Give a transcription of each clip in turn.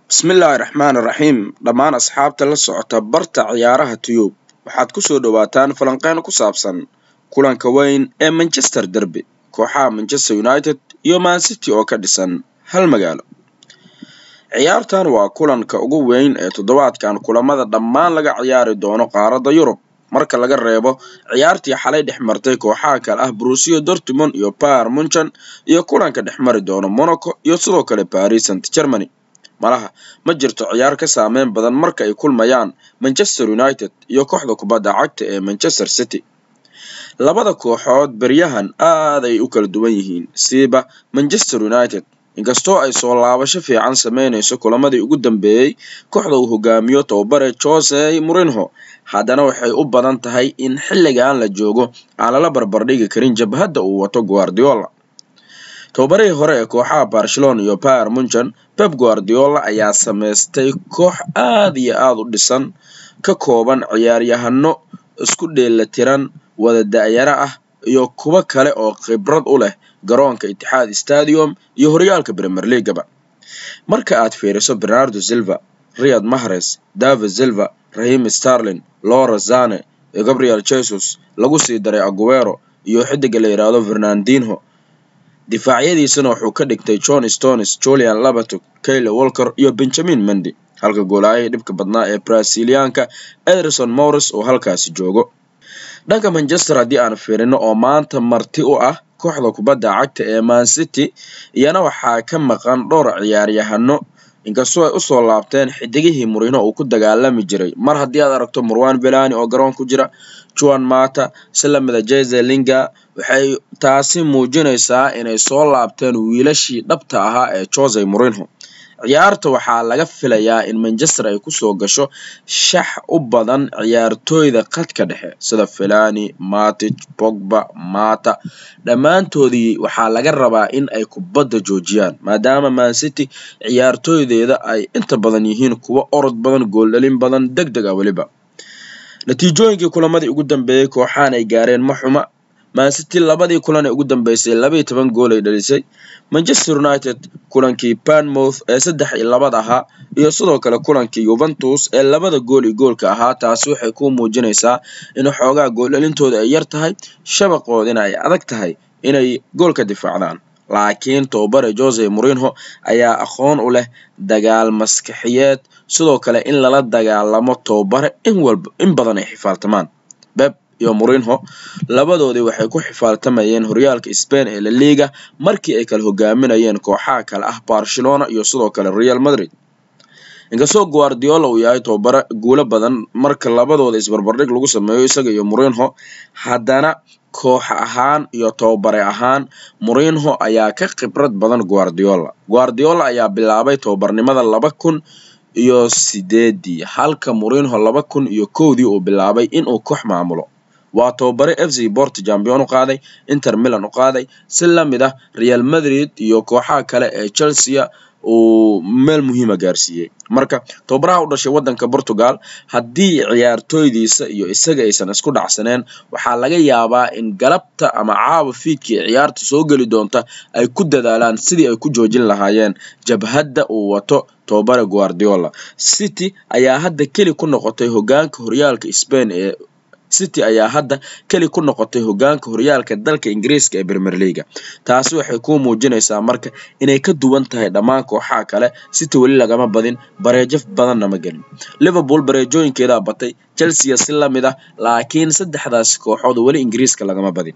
bismillaahi raxmaani raxiim dhammaan asxaabta la socota barta ciyaaraha tiyub waxaad ku soo dhowaataan falanqeyn ku saabsan kulanka weyn ee manchester derby kooxaha manchester united iyo mancity oo ka dhisan hal magaalo ciyaartan waa kulanka ugu weyn ee toddobaadkan kulamada dhammaan laga ciyaari doono qaaradda yurub marka laga reebo ciyaartii xalay dhex martay kooxaha kale ah brusiyo dortmund iyo bayer munchen iyo kulanka dhex mari doono monaco iyo sidoo kale paris st germany malaha ma jirto ciyaar ka saameyn badan marka ay kulmayaan manchester united iyo kooxda kubadda cagta ee manchester city labada kooxood beryahan aad ay u kala duwan yihiin siiba manchester united inkastoo ay soo laabasho fiican sameynayso kulamadii ugu dambeeyey kooxda uu hogaamiyo tababare jose murinho haddana waxay u badan tahay in xilligan la joogo aan lala barbardhigi karin jabhadda uu wato guardiola tababarihii hore ee kooxaha barcelona iyo bayer munchen pep guardiola ayaa sameystay koox aad iyo aada u dhisan ka kooban ciyaaryahano isku dheelatiran wada da-yaro ah iyo kuwo kale oo khibrad u leh garoonka itixaad stadium iyo horyaalka premier leagaba marka aad fiiriso bernardo silva riyad mahres david silva rahim starlin lora zane iyo gabriel jesus lagu sii daray aguero iyo xidiga la yidhaahdo fernandinho difaacyadiisana wuxuu ka dhigtay john stones julian labatok kayle walker iyo benjamin mendy halka goolaayahii dhibka badnaa ee brasiliyaanka ederson morris oo halkaasi joogo dhanka manchester haddii aan fiirino oo maanta marti u ah kooxda kubadda cagta ee mancity iyana waxaa ka maqan dhowr ciyaaryahano inkastoo ay usoo laabteen xidigihii murino uu ku dagaalami jiray mar haddii aad aragto marwan velani oo garoon ku jira juan mata si lamida jeze linga waxay taasi muujinaysaa inay soo laabteen wiilashii dhabta ahaa ee jose murinho ciyaarta waxaa laga filayaa in manchester ay kusoo gasho shax u badan ciyaartooyda khadka dhexe sida felani matic bogba mata dhammaantoodii waxaa laga rabaa in ay kubadda joojiyaan maadaama mancity ciyaartooydeeda ay inta badan yihiin kuwo orod badan gooldhalin badan deg deg a weliba natiijooyinkii kulamadii ugu dambeeyey kooxahan ay gaareen ma xuma mancity labadii kulan ee ugu dambeysay labaiyo toban gool ay dhalisay manchester united kulankii banmouth ee saddex iyo labad ahaa iyo sidoo kale kulankii yuventus ee labada gool iyo goolka ahaa taasi waxay ku muujinaysaa in xoogaa gooldhalintooda ay yar tahay shabaqoodina ay adag tahay inay gool ka difaacdaan laakiin tababare jose murinho ayaa aqoon u leh dagaal maskaxiyeed sidoo kale in lala dagaalamo tababare in walba in badan ay xifaaltamaan beb iyo murinho labadoodii waxay ku xifaaltamayeen horyaalka spain ee la liga markii ay kala hogaaminayeen kooxaha kale ah barcelona iyo sidoo kale real madrid inkastoo guardiola uu yahay tababare guulo badan marka labadooda isbarbardhig lagu sameeyo isaga iyo murinho haddana koox ahaan iyo tababare ahaan murinho ayaa ka khibrad badan guardiola guardiola ayaa bilaabay tababarnimada laba kun iyo sideedii halka murinho laba kun iyo kowdii uu bilaabay inuu koox maamulo waa tababare f c bort champion u qaaday inter milan u qaaday si lamid ah real madrid iyo kooxaha kale ee chelsea uu meel muhiima gaarsiiyey marka tababaraha u dhashay waddanka portugal haddii ciyaartooydiisa iyo isaga aysan isku dhacsaneen waxaa laga yaabaa in galabta ama caawa fiidkii ciyaarta soo geli doonta ay ku dadaalaan sidii ay ku joojin lahaayeen jabhadda uu wato tababare guardiola city ayaa hadda keli ku noqotay hogaanka horyaalka spain ee city ayaa hadda keli ku noqotay hogaanka horyaalka dalka ingiriiska ee premier leaga taasi waxay kuu muujinaysaa marka inay ka duwan tahay dhammaan kooxaha kale city weli lagama badin bareejo badanna ma gelin liverpool bareejooyinkeedaa batay chelsea si lamid ah laakiin saddexdaasi kooxood weli ingiriiska lagama badin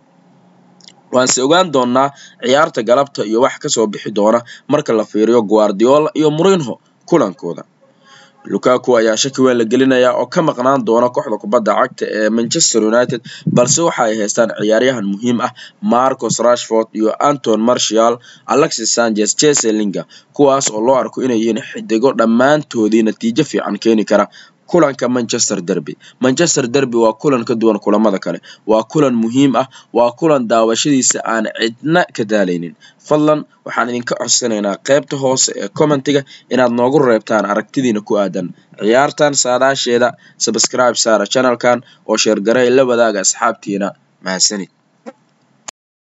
waanse ogaan doonaa ciyaarta galabta iyo wax kasoo bixi doona marka la fiiriyo guardiola iyo murinho kulankooda lukaku ayaa shaki weyn la gelinayaa oo ka maqnaan doona kooxda kubadda cagta ee manchester united balse waxa ay haystaan ciyaaryahan muhiim ah marcos rashford iyo anton martial alexis sanchez jese linga kuwaas oo loo arko inay yihiin xidigo dhammaantoodii natiijo fiican keeni kara kulanka manchester derby manchester derby waa kulan ka duwan kulamada kale waa kulan muhiim ah waa kulan daawashadiisa aan cidna ka daalaynin fadlan waxaan idinka codsanaynaa qaybta hoose ee commentiga inaad noogu reebtaan aragtidiina ku aadan ciyaartan saadaasheeda sabscribe saara channelkan oo sheergaray la wadaaga asxaabtiina mahadsanid